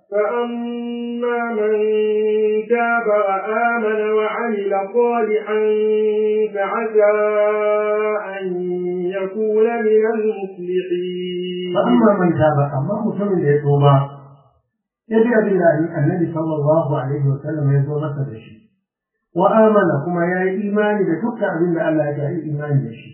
فأما من تاب وآمن وعمل صالحا فعسى أن يكون من المفلحين فأما من تاب أما مسلم يتوبا يجي بالله النبي صلى الله عليه وسلم يزور مثل الشيء وآمن كما يا إيمان بتك أبن الله يا إيمان بشيء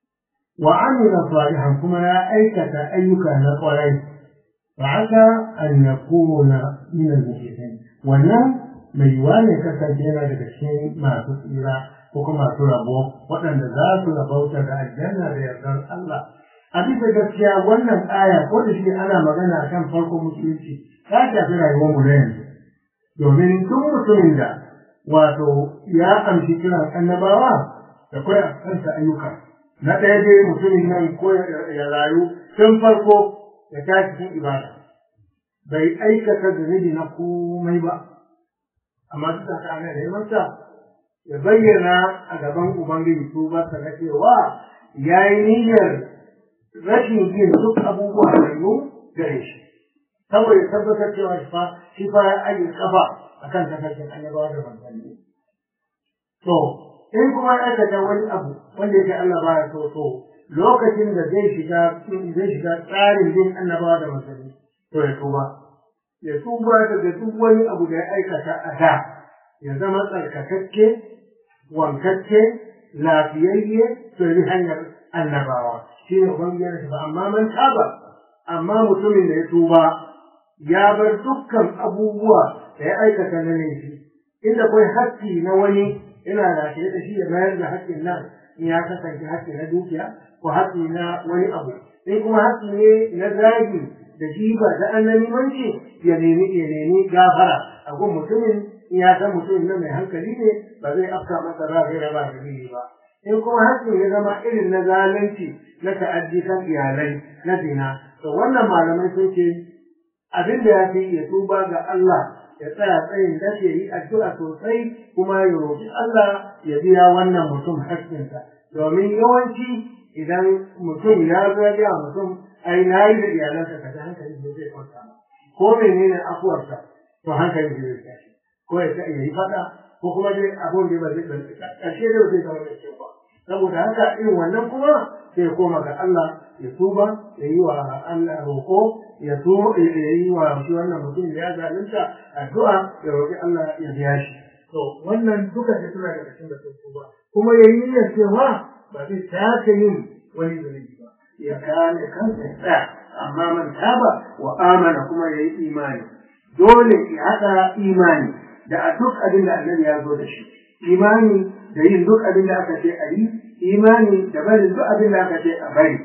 وعمل صالحا كما يا أيكة أيك نقرين فعسى أن يكون من المفلحين wannan mai yiwuwa ne kasance yana daga cikin masu tsira ko kuma masu rabo waɗanda za su rabauta da aljanna da yardar Allah a bisa gaskiya wannan aya ko da shi ana magana kan farkon musulunci ta shafi rayuwar mu na yanzu domin tun mutumin da wato ya amshi kiran annabawa da kai a kansa ayyuka na ɗaya dai mutumin nan ko ya rayu tun farko ya tashi cikin ibada bai aikata zunubi na komai ba amma duk da ana neman sa ya bayyana a gaban ubangiji su ba ta cewa ya yi niyyar rashin yin duk abubuwa da yi gare shi saboda tabbatar cewa shi fa shi fa ya ajiye kafa akan tafarkin annabawa da manzanni to in kuma ya aikata wani abu wanda yake Allah ba ya so to lokacin da zai shiga zai shiga tsarin bin annabawa da manzanni to ya tuba ya tuba daga duk wani abu da ya aikata a da ya zama tsarkakakke wankacce lafiyayye to yi hanyar annabawa shi ne ubangiji ba amma man taba amma mutumin da ya tuba ya bar dukkan abubuwa da ya aikata na laifi inda kai haƙƙi na wani ina da da shi ya mayar da haƙƙin nan in ya kasance haƙƙi na dukiya ko haƙƙi na wani abu in kuma haƙƙi ne na zagi da jiba da annanimanci ya nemi ya nemi gafara a gun mutumin in ya san mutumin nan mai hankali ne ba zai afka masa ba zai raba dalili ba in kuma haƙƙin ya zama irin na zalunci na ta'addi kan iyalai na zina to wannan malamai sun ce abin da ya fi ya tuba ga Allah ya tsaya tsayin da ya yi addu'a sosai kuma ya roƙi Allah ya biya wannan mutum haƙƙinsa domin yawanci idan mutum ya zo ya mutum ai na yi da iyalansa kaza hankali ne zai kwanta ba ko menene afuwarsa to hankali zai tashi ko ya ta yi faɗa ko kuma dai abun da ba zai ƙarshe dai zai zama da kyau ba saboda haka irin wannan kuma sai koma ga Allah ya tuba ya yi wa Allah roƙo ya tuba ya yi wa shi wannan mutum da ya zalunta addu'a ya roƙi Allah ya biya shi to wannan duka da suna daga cikin da tuba kuma ya yi niyyar cewa ba zai sake yin wani zunubi ba ya kame kansa ya tsaya amma man taba wa amana kuma ya yi imani dole ya haɗa imani da a duk abin da annabi ya zo da shi imani da yin duk abin da aka ce a yi imani da barin duk abin da aka ce a bari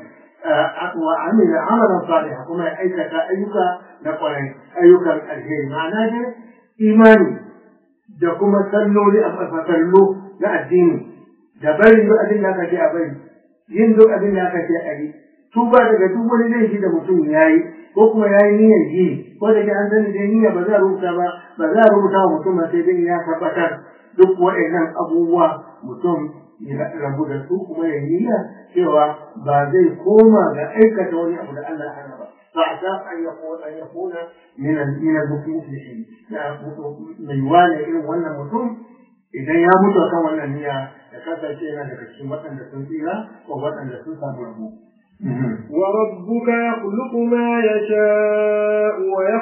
wa amila amalan salihan kuma ya aikata ayyuka na kwarai ayyukan alheri ma'ana dai imani da kuma salloli a fasallo na addini da barin duk abin da aka ce a bari yin duk abin da aka ce a yi tuba daga duk wani laifi da mutum ya yi ko kuma ya yi niyyar yi ko da ke an sani dai niyya ba za a rubuta ba ba za a rubuta wa mutum ba sai dai ya tabbatar duk waɗannan abubuwa mutum ya rabu da su kuma ya niyya cewa ba zai koma ga aikata wani abu da Allah hana ba fa asa an yakuna an yakuna min al min al muflihin ya mai wani irin wannan mutum idan ya mutu kan wannan niyya da kasance yana daga cikin waɗanda sun tsira ko waɗanda sun samu rabo وربك يخلق ما يشاء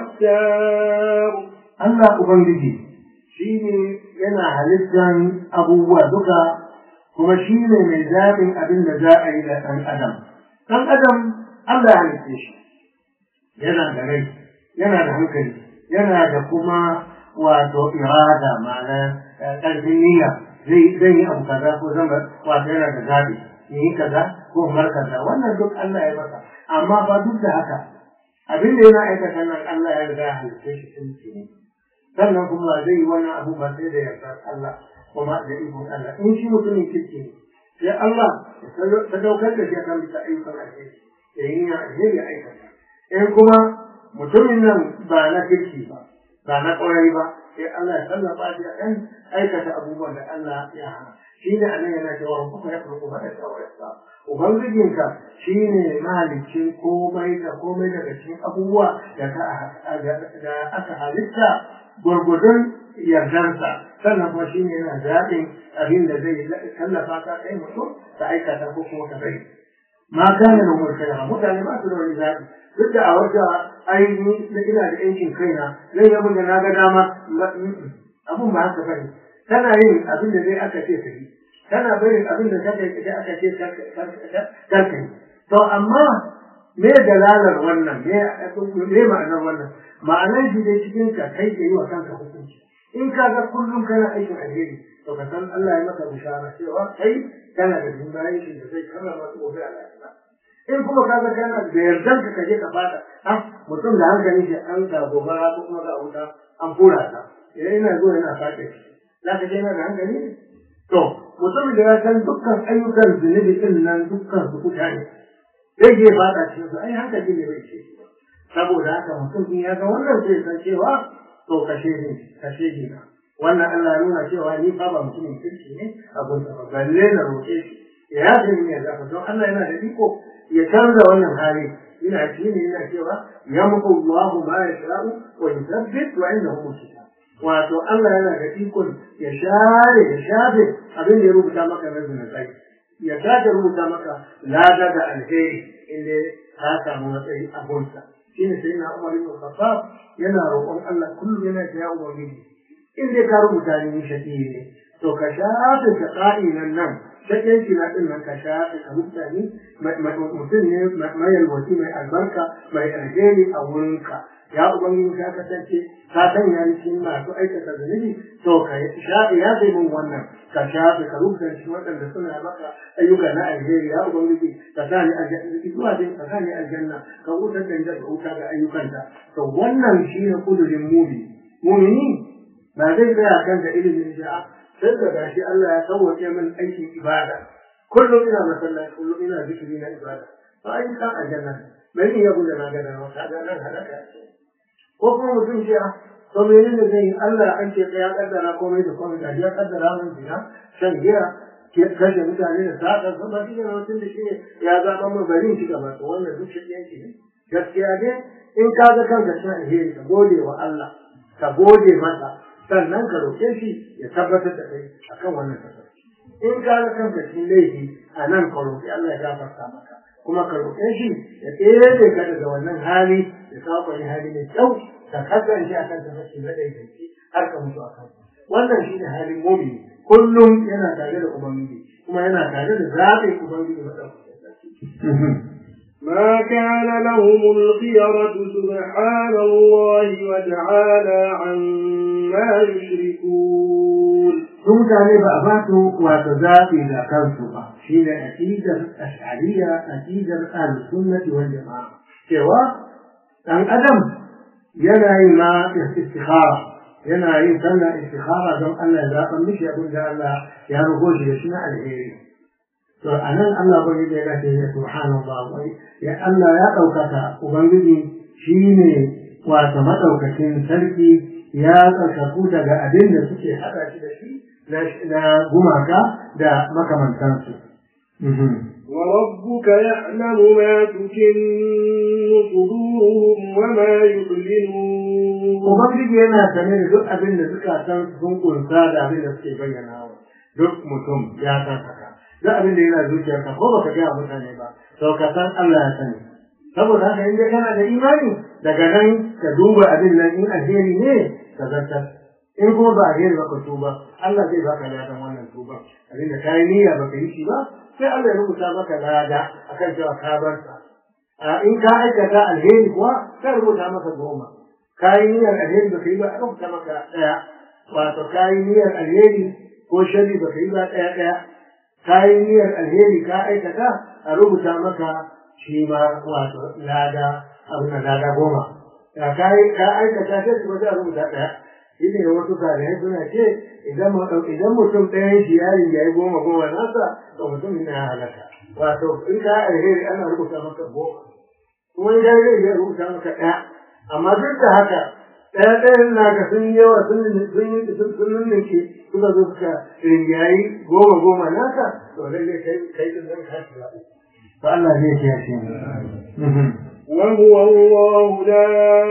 ويختار Allah Ubangiji shi ne yana halittan abubuwa duka kuma shi ne mai zaɓin abin da za a yi da ɗan adam. Ɗan adam Allah ya halitte shi yana da rai, yana da hankali, yana da kuma wato irada ma'ana ƙarfin niyya zai zai yi abu kaza ko zama wato yana da zaɓi in yi kaza ko mar kaza wannan duk Allah ya masa amma ba duk da haka abin da yana aikata nan Allah ya riga ya halitte shi tun ne sannan kuma zai yi wannan abu ba sai da yardar Allah kuma da ikon Allah in shi mutumin kirki ne sai Allah ya sadaukar da shi akan bisa ayyukan alheri ya yi niyyar alheri ya aikata in kuma mutumin nan ba na kirki ba ba na ƙwarai ba sai Allah ya tallafa shi a kan aikata abubuwan da Allah ya hana shi ne anan yana cewa kuma ya kuma kuma da shawararsa ubangijinka shi ne mahalicin komai da komai daga cikin abubuwa da aka halitta gwargwadon yardarsa sannan kuma shi ne yana zaɓin abin da zai tallafa ka kai mutum ka aikata ko kuma ka bari ma kana da umar kai mutane ba su da wani zaɓi duk da a wata ainihi na ina da yankin kaina zan yi abin da na ga dama abin ba haka bane tana yin abin da zai aka ce ka yi tana barin abin da kaka yi aka ce karka yi to amma me dalalar wannan me ma'anar wannan ma'anar shi dai cikin ka kai ke yi wa kanka hukunci in ka ga kullum kana aikin alheri to ka san Allah ya maka bishara cewa kai kana da jin bayan shi da zai karrama su gobe a lafiya in kuma ka ga kana da yardan ka kaje ka fada ha mutum da hankali shi an ka gobara ko kuma ga wuta an fura ta idan ina zuwa yana fade za ka je yana da hankali to mutum da ya san dukkan ayyukan zunubi din nan dukkan su kuta ne zai je fada cikin su ai hankali ne bai ce saboda haka mutum in ya ga wannan sai san cewa to kashe ni kashe ni na wannan Allah ya nuna cewa ni fa ba mutumin kirki ne abun da balle na roƙe shi ya yafe ni ya zafa don Allah yana da iko ya canza wannan hali ina shi ne yana cewa yamhu Allahu ma yasha'u wa yuthabbit wa indahu kitab wato Allah yana da ikon ya share ya shafe abin da ya rubuta maka na zunubai ya sake rubuta maka lada da alheri inda ka samu matsayi a gonsa shine sai na Umar ibn Khattab yana roƙon Allah kullum yana da ya ubangiji in dai ka rubuta ni shaki ne to ka shafe shaqa'i nan nan shakenci na din nan ka shafe ka rubuta ni mutum ne mai yalwaci mai albarka mai alheri a wurinka ya ubangiji ka kasance ka sanya ni cikin masu aikata zunubi to ka shafe ya zai min wannan ka shafe ka rubuta shi waɗanda suna maka ayyuka na alheri ya ubangiji ka sa ni aljanna zuwa dai ka sa ni aljanna ka wutar da inda wuta ga ayyukanta to wannan shi ne kudurin mumi mumini ba zai tsaya kan da ilimin sha'a sai da gashi Allah ya sauwaƙe min aikin ibada kullum ina masallaci kullum ina zikiri na ibada to ai kan aljanna bai iya gudu na gada maka ga nan halaka ko kuma mutum ce to menene zai yi Allah an ce ya kaddara komai da komai da ya kaddara min zina shan giya kashe mutane da saka sun ba shi ne mutum da shi ne ya zaɓa min bari shi gaba to wannan duk shi ne gaskiya ne in ka ga kanka cikin alheri ka gode wa Allah ka gode masa sannan ka roƙe shi ya tabbatar da kai akan wannan tafarki in ka ga kanka cikin laifi a nan ka roƙi Allah ya gafarta maka kuma ka roƙe shi ya tsere ka daga wannan hali ya kawo wani hali mai kyau ka kasance a kan tafarki na daidaici har ka mutu a kan wannan shi ne halin mumini kullum yana tare da ubangiji kuma yana tare da zaɓin ubangiji maɗaukakin sarki ما كان لهم الخيرة سبحان الله وتعالى عما يشركون sun mutane ba a basu wato zaɓi da kansu ba shi ne aƙidar ash'ariya aƙidar al-sunnati wal jama'a cewa ɗan adam yana yin ma istikhara yana yin sallar istikhara don Allah ya zaɓa mishi abin da Allah ya rubo shi da shi na alheri to a nan Allah bai da ya ce ya subhanallah wai ya Allah ya ɗaukaka ubangiji shine wato madaukakin sarki ya tsarkaku daga abin da suke haɗa shi da shi na gumaka da makamantansu. وربك يعلم ما تكن صدورهم وما يعلنون Ubangiji yana sane da duk abin da suka san sun kunsa da abin da suke bayyana wa duk mutum ya san haka. Duk abin da yana zuciyarka ko baka gaya mutane ba, to ka san Allah ya sani. Saboda haka in dai kana da imani daga nan ka duba abin nan in alheri ne ka zartar. in kuma ba alheri ba ka tuba Allah zai baka ladan wannan tuba abin da kai niyya ba ka yi shi ba sai Allah ya rubuta maka lada akan cewa ka bar sa a in ka aikata alheri kuwa sai rubuta maka goma kai niyyar alheri ba ka yi ba a rubuta maka daya wato kai niyyar alheri ko shari ba ka yi ba daya daya kai niyyar alheri ka aikata a rubuta maka shi ma wato lada abin da lada goma ka aikata sai kuma sai a rubuta daya shi ne wasu kare suna ce idan idan mutum ɗaya shi ya yi ya yi goma goma nasa to mutum ne ya halaka wato in ka alheri ana rubuta maka goma kuma in ka zai ya rubuta maka ɗaya amma duk da haka ɗaya ɗayan naka sun yawa sun sun sun sun ninke suka zo suka ringayi goma goma naka to lalle kai kai din zan kashi ba to Allah zai kiyaye mu وهو الله لا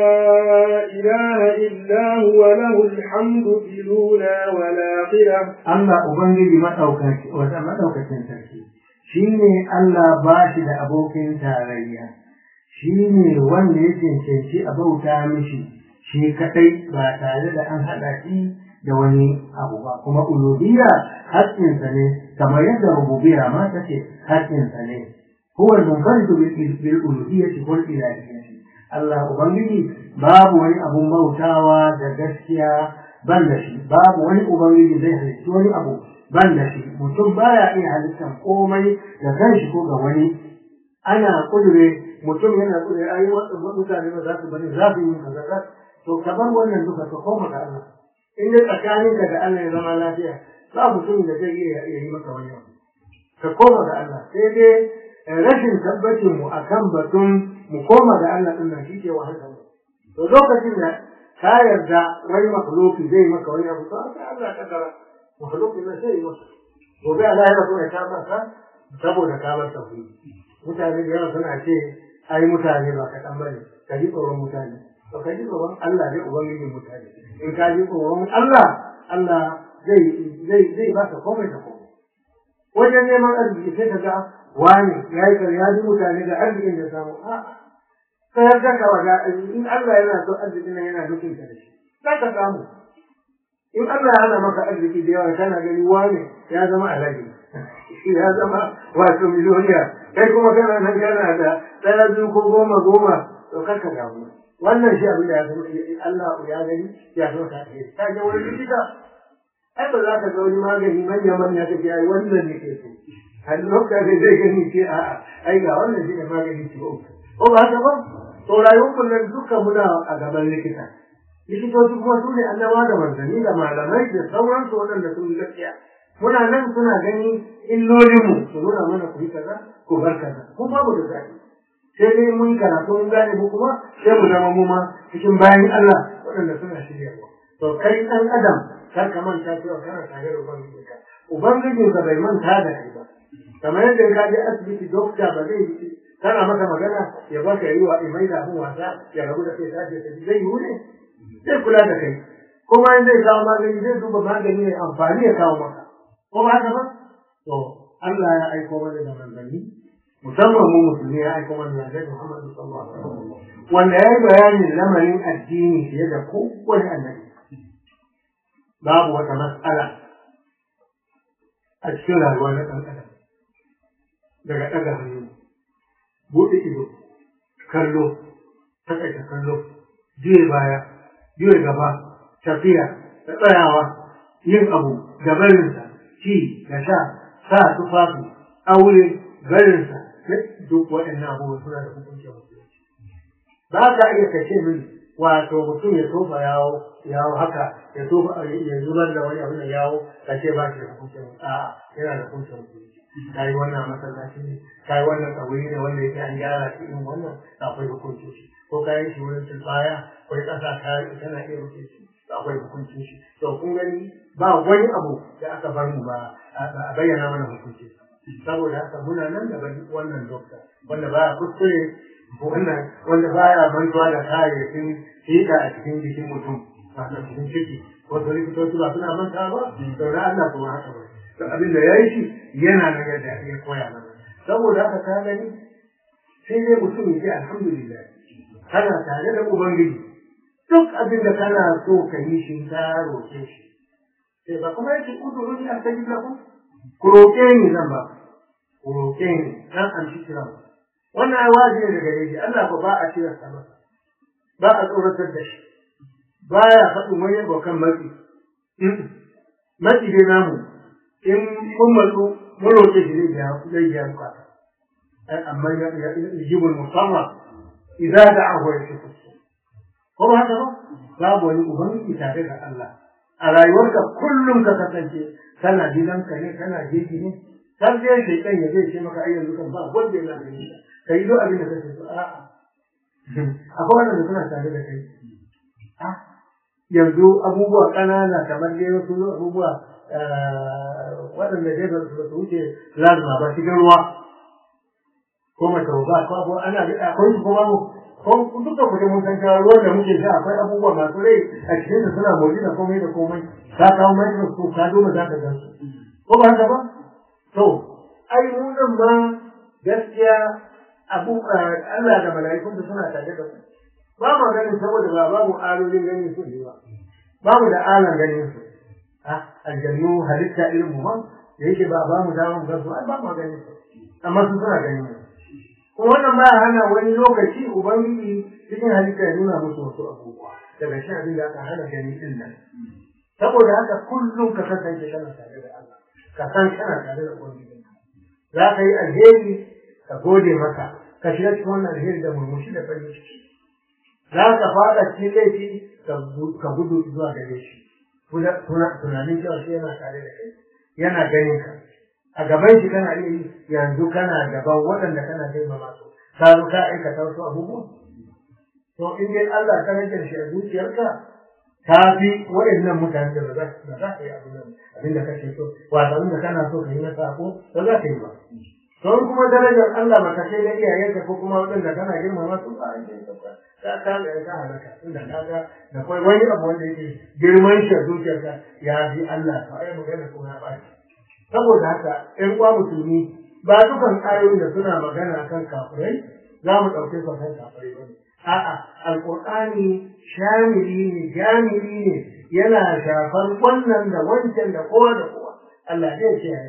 إله إلا هو له الحمد في الأولى والآخرة Allah Ubangiji maɗaukaki wata maɗaukacin sarki shi ne Allah ba shi da abokin tarayya shi ne wanda ya cancanci a bauta mishi shi kaɗai ba tare da an haɗa shi da wani abu ba kuma uluhiyya haƙƙinsa ne kamar yadda rububiyya ma take haƙƙinsa ne huwa al-munfaridu bil uluhiyyati wal ilahiyyati Allah Ubangiji babu wani abun bautawa da gaskiya ban da shi babu wani ubangiji zai halitta wani abu ban da shi mutum baya iya halittar komai da kanshi ko ga wani ana kudure mutum yana kudure ai mutane ba za su bari za su yi kaza za to kamar wannan duka ka koma ga Allah in dai tsakaninka da Allah ya zama lafiya ba mutum da zai iya yi maka wani abu ka koma ga Allah sai dai rashin tabbacin mu akan batun mu koma ga Allah din nan shi ke wahala to lokacin da ka yarda wani makhluki zai maka wani abu to sai Allah ka dara makhluki na sai maka gobe Allah ya rabu ya kama ka saboda ka bar tauhidi mutane da yawa suna ce ai mutane ba kaɗan bane ka ji tsoron mutane to ka ji tsoron Allah zai ubangijin mutane in ka ji tsoron Allah Allah zai zai zai ba ka komai da komai wajen neman arziki sai ka ga wani ya yi ya ji mutane da arzikin da samu a'a ka yarda ka wada in Allah yana so arzikin nan yana nufin ka da shi za ka samu in Allah ya hana maka arziki da yawa kana gani wane ya zama alaji ya zama wato miliyoniya kai kuma kana nan kana da ɗaya biyu ko goma goma to kar ka damu wannan shi abin da ya zama Allah ya gani ya zama ka ce ka ga wani likita ai ba za ka ga wani magani manya manya ka ce ai wannan ne ke so a lokacin zai gani ce a'a ai ga wannan shi ne magani ce ko ba haka ba to rayuwar kullum duka muna a gaban likita likitoci kuma su ne annabawa da manzanni da malamai da sauransu waɗanda sun gaskiya muna nan suna gani illolinmu su nuna mana ku yi kaza ku bar kaza ko babu da zaɓi sai dai mun karatu mun gane mu kuma sai mu zama mu ma cikin bayan Allah waɗanda suna shiryawa to kai ɗan adam kar ka manta cewa kana tare da ubangijinka ubangijinka bai manta da kai ba kamar yadda ka je asibiti dokta ba zai kana maka magana ya baka yi wa imai da abin wasa ya rabu da kai tashi ta zai yi ne zai kula da kai kuma in zai kawo magani zai duba magani ne amfani ya kawo maka ko ba haka ba to Allah ya aiko mana da manzanni musamman mu musulmi ya aiko mana da Annabi Muhammad sallallahu alaihi wasallam wanda ya yi bayanin lamarin addini fiye da kowane annabi babu wata matsala a cikin rayuwa na ɗan adam daga ɗaga hannu buɗe ido kallo takaita kallo juye baya juye gaba tafiya da tsayawa yin abu da barinsa ci da sha sa tufafi aure barinsa duk waɗannan abubuwa suna da hukuncin musulunci ba ka iya kashe min wato mutum ya tofa yawo yawo haka ya tofa ya zubar da wani abu da yawo ka ce ba shi da hukuncin a'a yana da hukuncin musulunci ka yi wannan masallaci ne ka yi wannan tsawuri ne wanda yake an gyara shi in wannan akwai hukuncin shi ko ka yi shi wurin tilbaya akwai ƙasa ka yi tana iya rufe shi akwai hukuncin shi to kun gani ba wani abu da aka bar mu ba a bayyana mana hukuncin saboda haka muna nan da wannan dokta wanda baya kuskure wannan wanda baya mantuwa da kayayyakin hika a cikin jikin mutum wato cikin ciki wato likitoci ba suna manta ba to na Allah kuma haka ba to abin da yayi shi yana nan yadda ya koya mana saboda haka ka gani sai dai mutum ya ce alhamdulillah kana tare da ubangiji duk abin da kana so ka yi shi ka roƙe shi sai ba kuma yake kuduruni a sajid lakum ku roƙe ni zan ba ku roƙe ni dan an shi kira wannan ai wajibi ne gare shi Allah ko ba a cire sa masa ba a tsoratar da shi ba ya faɗin wani abokan matsi matsi dai namu in mun matsu mun roƙe shi zai biya zai biya bukata amma ya yajibul musamma idza da'ahu yashkur ko ba haka ba babu wani ubangiji tare da Allah a rayuwarka kullum ka kasance kana gidanka ne kana jeji ne har dai shaitan ya zai ce maka ai yanzu kan ba wanda yana da shi kai duk abin da kake so a'a akwai wanda suna tare da kai a yanzu abubuwa ƙanana kamar dai wasu abubuwa waɗanda dai ba su wuce lazima ba shigar ruwa ko mace ba ko abu ana akwai su ko babu ko duka kuɗin mun san cewa ruwan da muke sha akwai abubuwa masu rai a cikin da suna motsi da komai da komai ka kawo microscope ka duba za ka gan su ko ba haka ba to ai mu nan ma gaskiya abu Allah da mala'ikun suna tare da su ba ma ganin saboda ba babu alolin ganin su ne ba babu da alan ganin su a aljannu halitta irin mu ma da yake ba ba mu dama mu gasu ba ma ganin su amma su suna ganin mu kuma wannan ba hana wani lokaci ubangiji cikin halitta ya nuna musu wasu abubuwa daga shi abin da aka hana gani din nan saboda haka kullum ka kasance kana tare da Allah ka san kana tare da ubangiji za ka yi alheri ka gode masa ka shiga cikin wannan alheri da murmushi da farin ciki za ka fada cikin laifi ka gudu zuwa gare shi tunanin cewa shi yana tare da kai yana ganin ka a gaban shi kana iya yi yanzu kana gaban waɗanda kana girmama su ka zo ka aikata wasu abubuwa to in dai Allah ka rage shi a zuciyarka ta fi waɗannan mutane da ba za ka yi abin da kake so wato abin da kana so ka yi na sako ba za ka yi ba don kuma darajar Allah ba ta kai da iyayenka ko kuma waɗanda kana girmama su ba a yi ka ka ga ka halaka inda ka ga da kai wani abu wanda yake girman shi a zuciyarka ya fi Allah to ai magana kuma ya ba saboda haka ƴan uwa musulmi ba dukan ayoyin da suna magana kan kafirai za mu ɗauke su kan kafirai ba a'a alƙur'ani shamili ne jami'i ne yana shafar wannan da wancan da kowa da kowa Allah zai ce ya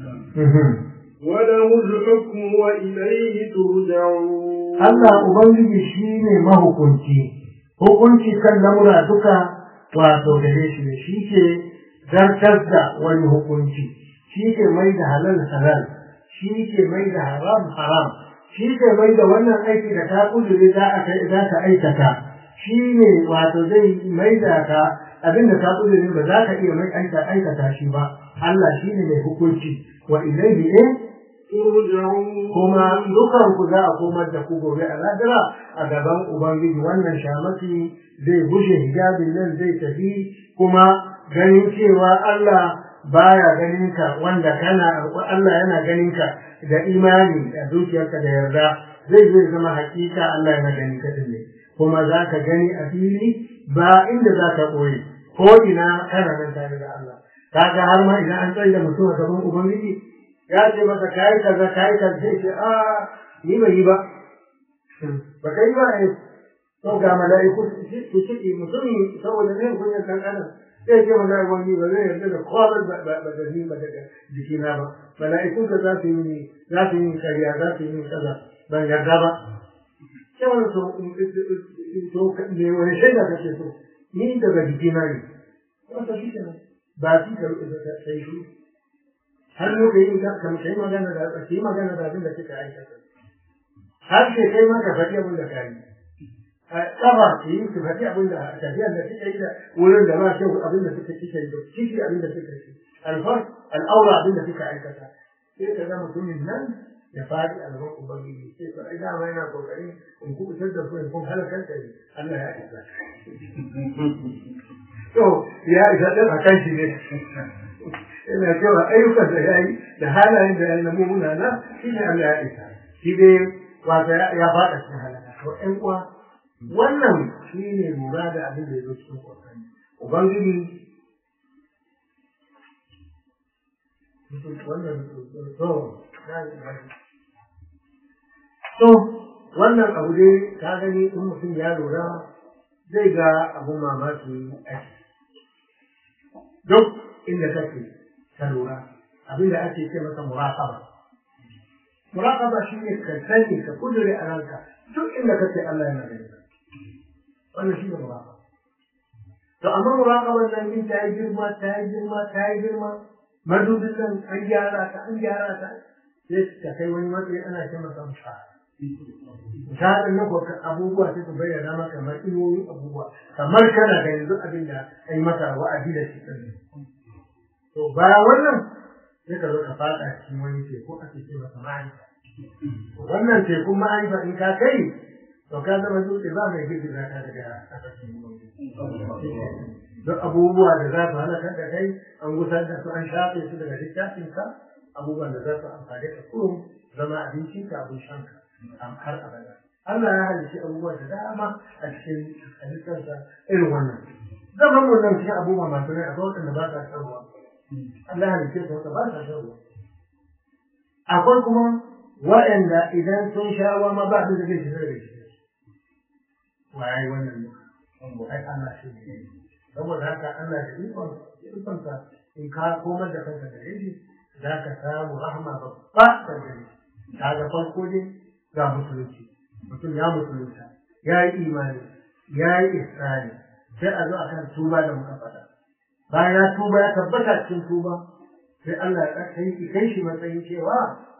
وله الحكم وإليه ترجعون Allah Ubangiji shi ne mahukunci, hukunci kan lamura duka wato gare shi ne, shi ke zartar da wani hukunci, shi ke mai da halal halal, shi ke mai da haram haram, shi ke mai da wannan aiki da ta kudure za ka aikata, shi ne wato zai mai da ka abin da ka kudure ba za ka iya mai aikata shi ba, Allah shi ne mai hukunci, wa ilaihi eh kuma dukan ku za a komar da ku gobe a ladira a gaban ubangiji wannan shamaki zai bushe hijabin nan zai tafi kuma ganin cewa Allah baya ganin ka wanda kana Allah yana ganin ka da imani da zuciyarka da yarda zai zai zama hakika Allah yana ganin ka ne kuma za ka gani a fili ba inda za ka ɓoye ko ina kana nan tare da Allah kaga har ma idan an tsaye da mutum a gaban ubangiji ya ce masa kayi kaza kayi kaza sai ce a ni bai yi ba ba kai ba ne to ga mala'iku su ciki mutum saboda zai kunya kan adam sai ce mana wani ba zai yarda da kowa ba ba da ni ba daga jikina ba mala'iku ka za su yi za su yi kariya za su yi kaza ban yarda ba sai wani so to ne wani shaida kake so ni daga jikina ne wata shi kenan ba shi ka sai shi har mu ka yi ka kai magana da ka yi magana da abin da kika aikata har ke kai ma ka faɗi abin da ka yi kafa ki yi ki faɗi abin da tafiyar da kika yi da wurin da ba kyau abin da kika kika yi da kiki abin da kika yi alfar al'aura abin da kika aikata sai ka ga mutumin nan ya faɗi a gaban ubangiji sai ka ai dama yana kokarin in kubutar da ku in kun halakar da ni Allah ya isa to ya isa din akan shi ne ina cewa ayyukan da ya yi da halayen da ya yi na mummuna na shi ne Allah ya isa shi dai wata ya faɗa cikin halaka to ƴan uwa wannan shi ne lura da abin da ya zo cikin ƙwaƙwani ubangiji wannan to to wannan abu dai ka gani in mutum ya lura zai ga abun mamaki a duk inda kake ka lura abin da ake ce masa muraqaba muraqaba shi ne ka sani ka kudure a ranka duk inda kake Allah yana gani ka wannan shi ne muraqaba to amma muraqaban nan in ta yi girma ta yi girma ta yi girma madubin nan an gyara ta an gyara ta sai ka kai wani matsayi ana ce masa mushahara misalin na kuwa abubuwa sai su bayyana maka kamar inuwoyin abubuwa kamar kana da yanzu abin da ai masa wa'adi da shi ɗin to bayan wannan sai ka zo ka faɗa cikin wani teku ake ce masa ma'arifa wannan tekun ma'arifa in ka kai to ka zama dutse ba mai girgiza ka daga ƙasashen duk abubuwa da za su halakar da kai an gusar da su an shafe su daga littafinka abubuwan da za su amfani ka kurum zama abinci ka abin shanka har abada Allah ya halice abubuwa da dama a cikin halittarsa irin wannan zaman mu nan cikin abubuwa masu rai akwai waɗanda ba sa shan ruwa Allah ya halice su wata ba sa shan ruwa akwai kuma waɗanda idan sun sha ruwa ma ba su da zai shiga da shi wa ya yi wannan ne ai Allah shi ne saboda haka Allah da ikon ikonsa in ka komar da kanka da shi za ka samu rahama babba da gari ta ga farko ne ga musulunci mutum ya musulunta ya yi imani ya yi isra'i sai a zo akan tuba da muka faɗa bayan ya tuba ya tabbata cikin tuba sai Allah ya kai shi matsayin cewa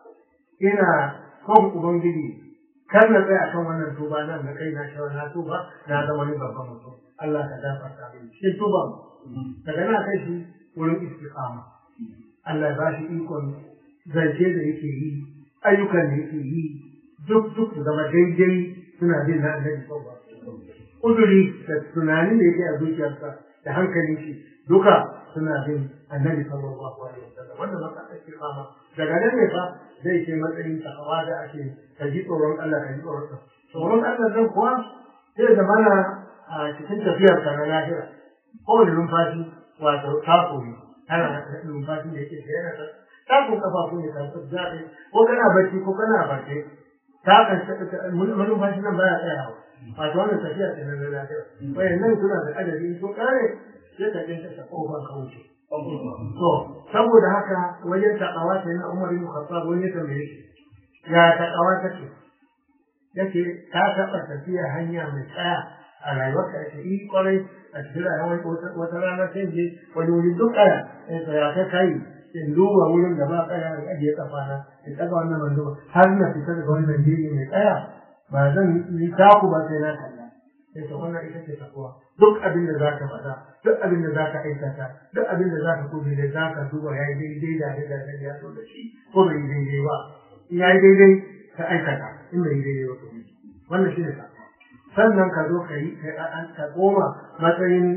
ina son ubangiji kar na tsaya akan wannan tuba nan da kai na shawar na tuba na zama ni babban mutum Allah ka gafarta mini cikin tuba daga na kai shi wurin istiqama Allah ya bashi ikon zance da yake yi ayyukan da yake yi duk duk su zama daidai suna bin na annabi sallallahu alaihi wasallam uduri da tunanin da yake a zuciyarsa da hankalin shi duka suna bin annabi sallallahu alaihi wasallam wanda maka istiqama daga nan ne fa zai ce matsayin takawa da ake ka ji tsoron Allah ka ji tsoron Allah tsoron Allah zan kuwa zai zama na a cikin tafiyar ka na lahira kowane numfashi wato tako ne ana numfashi da yake yana ta tako kafafu ne kan zaɓe ko kana bacci ko kana barce ta kan numfashi nan baya tsayawa wato wannan tafiya ce na lahira wayan nan suna da adadi sun kare sai ka kinta ta kofar ka wuce To, saboda haka wajen taƙawa ta yana Umar ibn Khattab wani ya tambaye shi, ya taƙawa take? Yace ta taɓa tafiya hanya mai tsaya a rayuwarka ake yi kwarai a cikin rayuwar wata rana sai je wani wuri duk ƙaya in tsaya ta kai in duba wurin da ba ƙaya in ajiye kafana in ɗaga wannan mando har na fita daga wannan jiri mai ƙaya ba zan yi taku ba sai na kalla. Sai ta wannan ita ce takuwa. Duk abin da za ka faɗa duk abin da za ka aikata duk abin da za ka kudu da za ka duba ya yi daidai da abin da ya so da shi ko bai yi daidai ba in ya yi daidai ka aikata in bai yi daidai ba ka wannan shi ne ka sannan ka zo ka yi ka koma matsayin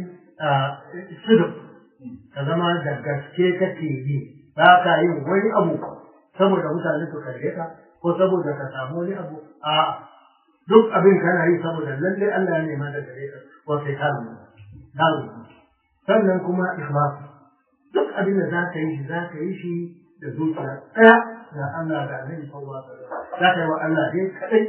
sidin ka zama da gaske kake yi ba ka yin wani abu saboda mutane su kalle ka ko saboda ka samu wani abu a duk abin kana yi saboda lalle Allah ya nema da gare ka ko kai ka kawo sannan kuma ikhlas duk abin da za ka yi shi za ka yi shi da zuciya ɗaya da Allah da Annabi sallallahu alaihi wasallam za ka yi wa Allah dai kadai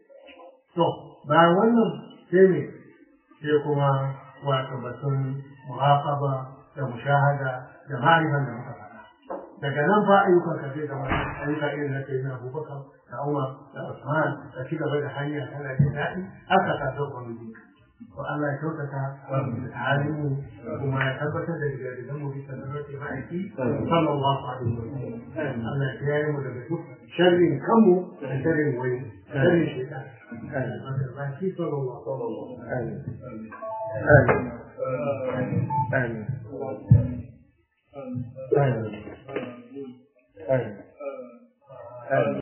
to bayan wannan sai ne sai kuma wato batun muhafaba da mushahada da ma'rifan da muka faɗa daga nan fa ayyukan ka zai zama ayyuka irin na sayyidina Abubakar da Umar da Usman da ci gaba da hanya kana jin daɗi haka ka zo gwamnati to Allah ya kyautata halimu kuma ya tabbatar da gidajen mu bisa da rashi ma'aiki sallallahu alaihi wa sallam Allah ya kiyaye mu daga duk sharrin kanmu da sharrin wani sharrin shaitan baki sallallahu alaihi wa sallam Amin. Amin. Amin.